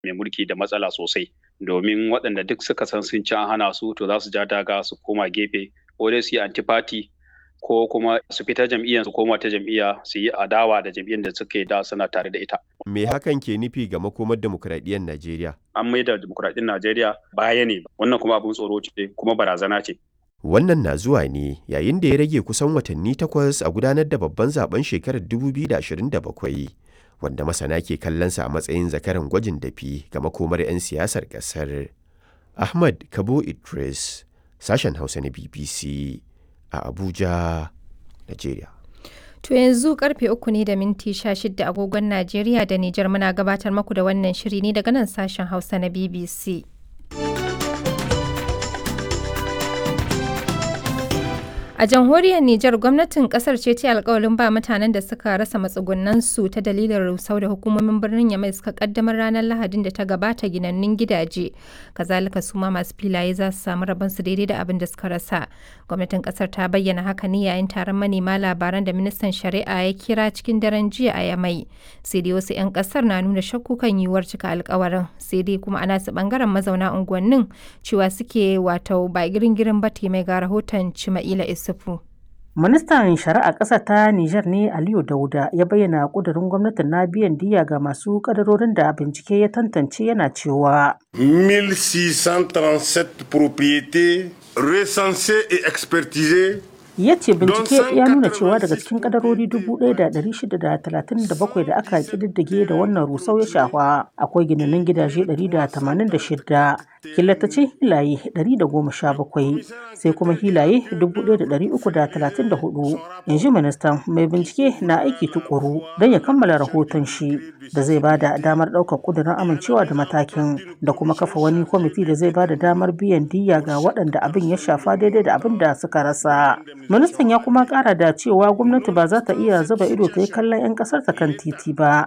mai mulki da matsala sosai domin waɗanda duk suka san sun ci an hana su to za su ja daga su koma gefe ko dai su yi antifati ko kuma su fita jam'iyyar su koma ta jam'iyya su yi adawa da jam'iyyar da suke da suna tare da ita. Me hakan ke nufi ga makomar demokuraɗiyyar Najeriya? An maida demokuraɗiyyar Najeriya baya ne wannan kuma abin tsoro ce kuma barazana ce. Wannan na zuwa ne yayin da ya rage kusan watanni takwas a gudanar da babban zaben shekarar 2027 wanda masana ke kallonsa a matsayin zakaran gwajin dafi ga makomar 'yan siyasar ƙasar. Ahmad Kabo Idris, sashen Hausa na BBC a Abuja, Najeriya. To yanzu karfe uku ne da minti sha shida agogon Najeriya da Nijar muna gabatar maku da wannan shiri ne daga nan sashen Hausa na BBC. A jamhuriyar Nijar gwamnatin kasar ce ta alkawalin ba mutanen da suka rasa matsugunansu ta dalilin rusau da hukumomin birnin Yamai suka kaddamar ranar Lahadin da ta gabata ginannun gidaje. Kazalika su ma masu filaye za su samu rabonsu daidai da abin da suka rasa. Gwamnatin kasar ta bayyana haka ne yayin taron manema labaran da ministan shari'a ya kira cikin daren jiya a Yamai. Sai dai wasu 'yan kasar na nuna shakku kan yiwuwar cika alkawarin. Sai dai kuma ana su bangaren mazauna unguwannin cewa suke wato ba girin-girin ba mai ga rahoton Cima'ila Isu. Ministan Shari'a ƙasa ta Nijar ne Aliyu Dauda ya bayyana ƙudurin gwamnatin na biyan diya ga masu ƙadarorin da bincike ya tantance yana cewa. 1637 propriétés recensées et expertisées ya ce bincike ya nuna cewa daga cikin kadarori 1,637 da aka kididdige da wannan rusau ya shafa akwai ginanin gidaje 186 killatacin hilaye 117 sai kuma hilaye 1,334 in ji ministan mai bincike na aiki tukuru don ya kammala rahoton shi da zai bada damar ɗaukar kudurin amincewa da matakin da kuma kafa wani kwamiti da zai bada damar biyan diya ga waɗanda abin ya shafa daidai da abin da suka rasa ministan ya kuma kara da cewa gwamnati ba za ta iya zuba ido ta yi kallon 'yan kasar ta kan titi ba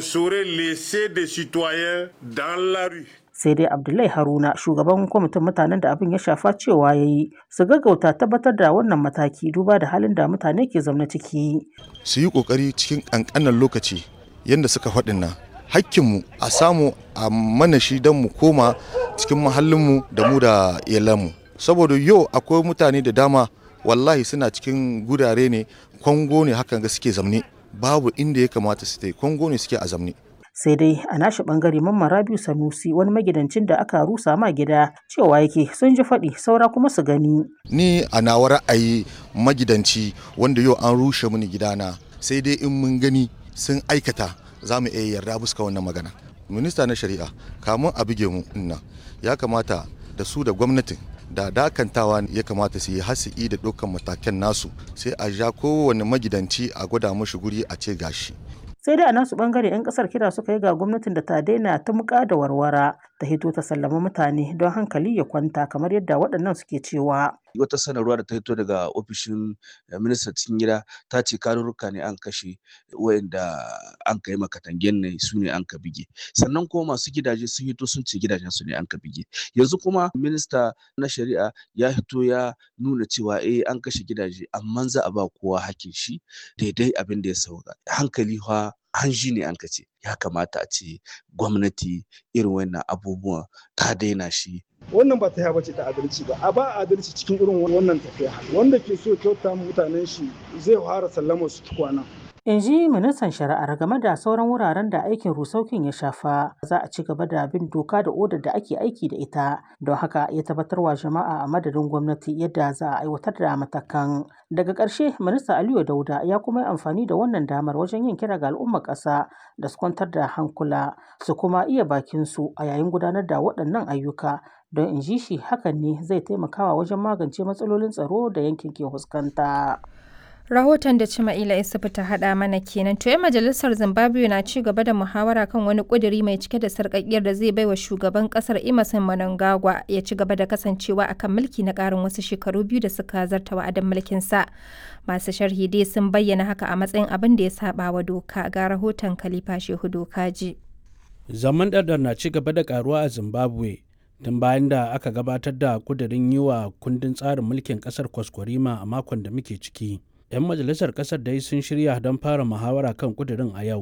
sai dai abdullahi haruna shugaban kwamitin mutanen da abin ya shafa cewa ya yi su gaggauta tabbatar da wannan mataki duba da halin da mutane ke zaune ciki su yi kokari cikin kankanan lokaci yadda suka faɗin nan hakkinmu a samu a mana shi don mu koma cikin mahallinmu da mu da iyalanmu saboda yau akwai mutane da dama wallahi suna cikin gurare ne kwango ne hakan ga suke zamne babu inda ya kamata su ta kwango ne suke a zamne sai dai a nashi bangare mamman rabiu sanusi wani magidancin da aka rusa ma gida cewa yake sun ji faɗi saura kuma su gani ni a nawa ra'ayi magidanci wanda yau an rushe mini gidana sai dai in mun gani sun aikata za mu iya yarda buska wannan magana minista na shari'a kamun a buge mu nan ya kamata da su da gwamnatin da dakantawa ya kamata su yi hasi'i da ɗaukan matakan nasu sai a ja kowane magidanci a gwada mashi guri a ce gashi sai dai a nasu bangare 'yan kasar kira suka yi ga gwamnatin da ta daina tumka da warwara ta hito ta sallama mutane don hankali ya kwanta kamar yadda waɗannan suke cewa wata sanarwa da ta hito daga ofishin ministan cikin gida ta ce karurruka ne an kashe wayanda an kai makatangen ne su ne an ka bige sannan kuma masu gidaje sun hito sun ce gidajen su ne an ka bige yanzu kuma minista na shari'a ya hito ya nuna cewa eh an kashe gidaje amma za a ba kowa hakin shi daidai abin da ya sauka hankali fa hanji ne an ce ya kamata a ce gwamnati irin wannan abubuwan ta daina shi wannan ba ta bace ta adalci ba a ba adalci cikin irin wannan tafiya wanda ke so kyauta mutanen shi zai fara sallama su tukwana in ji ministan shari'ar game da sauran wuraren da aikin rusaukin ya shafa za a ci gaba da bin doka da odar da ake aiki da ita don haka ya tabbatar wa jama'a a madadin gwamnati yadda za a aiwatar da matakan daga ƙarshe minista aliyu dauda ya kuma yi amfani da wannan damar wajen yin kira ga al'ummar ƙasa da su kwantar da hankula su kuma iya bakin su a yayin gudanar da waɗannan ayyuka don in ji shi hakan ne zai taimakawa wajen magance matsalolin tsaro da yankin ke fuskanta. Rahoton da Cima'ila Isufu ta haɗa mana kenan. To majalisar Zimbabwe na ci gaba da muhawara kan wani ƙuduri mai cike da sarƙaƙiyar da zai baiwa shugaban ƙasar Emerson Mnangagwa ya ci gaba da kasancewa akan mulki na ƙarin wasu shekaru biyu da suka zarta wa'adin mulkin sa. Masu sharhi dai sun bayyana haka a matsayin abin da ya saba wa doka ga rahoton Khalifa Shehu Dokaji. Zaman ɗarɗar na ci gaba da ƙaruwa a Zimbabwe tun bayan da aka gabatar da kudirin yi wa kundin tsarin mulkin ƙasar kwaskwarima a makon da muke ciki. 'yan majalisar kasar dai sun shirya don fara muhawara kan kudirin a yau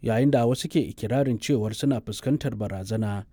yayin da wasu ke ikirarin cewar suna fuskantar barazana